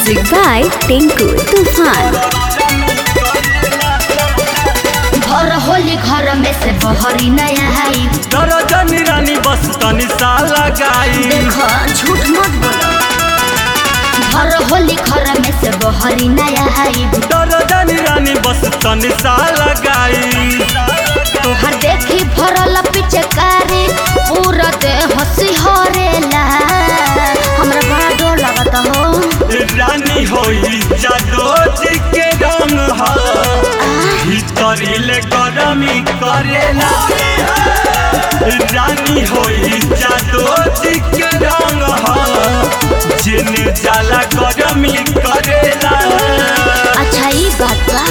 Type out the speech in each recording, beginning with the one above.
Music by Tinku Tufan. घर होली घर में से बहरी नया आई दरजनी रानी बस तनी सा लगाई देखो झूठ मत बोलो घर होली घर में से बहरी नया आई दरजनी रानी बस तनी सा लगाई तोहर देखी भरल पिचकारी पूरा दे हंसी हरेला हमरा बड़ा डर लगता हो रानी होई जादो जी के रंग हा भीतरी ले गरमी करेला रानी होई जादो जी के रंग हा जिन जाला गरमी करेला अच्छा ई बात बा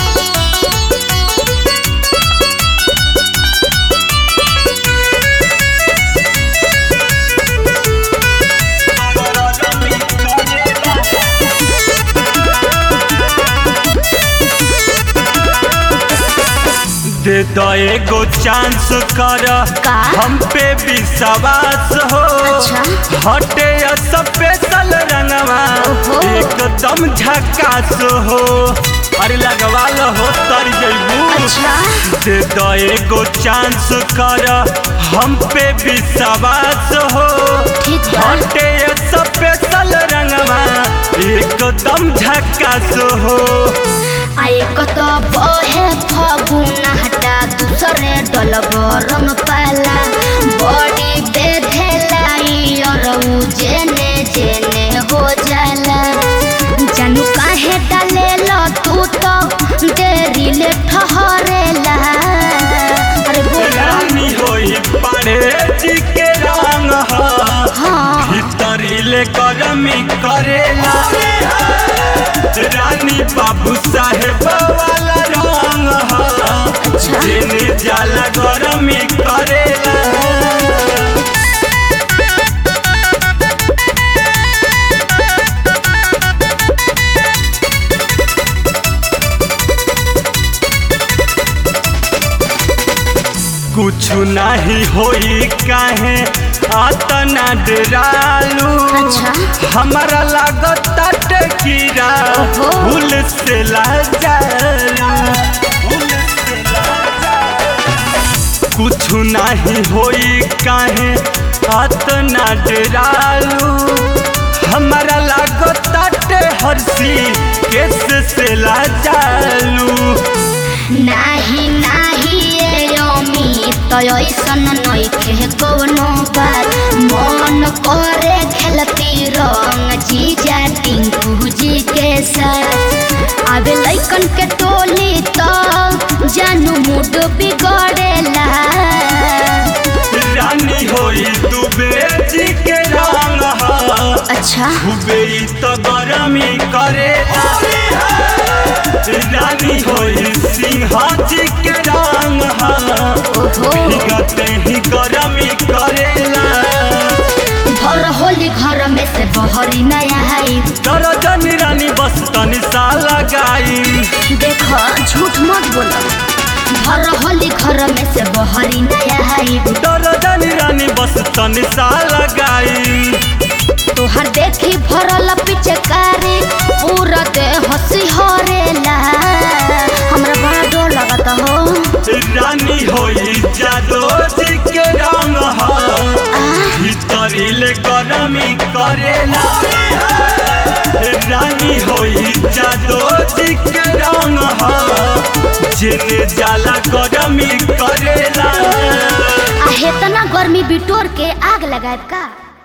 दे दो एगो चांस कर का? हम पे विश्वास हो अच्छा। हटे स्पेशल रंगवा ओहो। एकदम झकास हो अरे लगवा लो हो तर जइबू अच्छा दे दो एगो चांस कर हम पे विश्वास हो ठीक बा हटे स्पेशल रंगवा एकदम झकास हो आए कत बहे फगुन हटा दूसरे डल गरम पाला बड़ी बेधेलाई और उ जेने जेने हो जाला जानू काहे डाले लो तू तो देरी ले ठहरेला अरे बोला रानी होई पाड़े जी के रंग हा हाँ भीतरी ले गरमी करेला रानी बाबू साहेब वाला रंग हा अच्छा जेने जाला गरमी करेला कुछ नहीं होई काहे आतना डरालू अच्छा। हमारा लागत कीड़ा ओहो। भूल से लाजालू भूल से लाजालू। कुछ नहीं होई काहे आतना डरालू हमारा लागत हरसी केस से लाजालू नाही नाही ए अमी तो ऐसन नइखे कवनो बात मन करे खेलती रंग जीजा टिंकू जी के साथ आवे लइकन के टोली तो जानू मूड बिगड़ेला रानी होई दुबे जी के रंग हा अच्छा दुबे तो गरमी करे रानी होई सिंह जी के रंग हा ओहो भीगते ही गरमी करेला घर होली घर में से बहरी नया आई दरजन रानी बस तनी सा लगाई देखो झूठ मत बोलो घर होली घर में से बहरी नया आई दरजन रानी बस तनी सा लगाई तोहर देखी भरल पिचकारी पूरा दे हंसी हरेला हमरा बड़ा डर लगता हो रानी होई जादो जी के रंग हा आ, भीतरी ले गरमी करेला रानी होई जादो जी के रंग हा जेने जाला गरमी करेला आ हेतना गर्मी बिटोर के आग लगाए का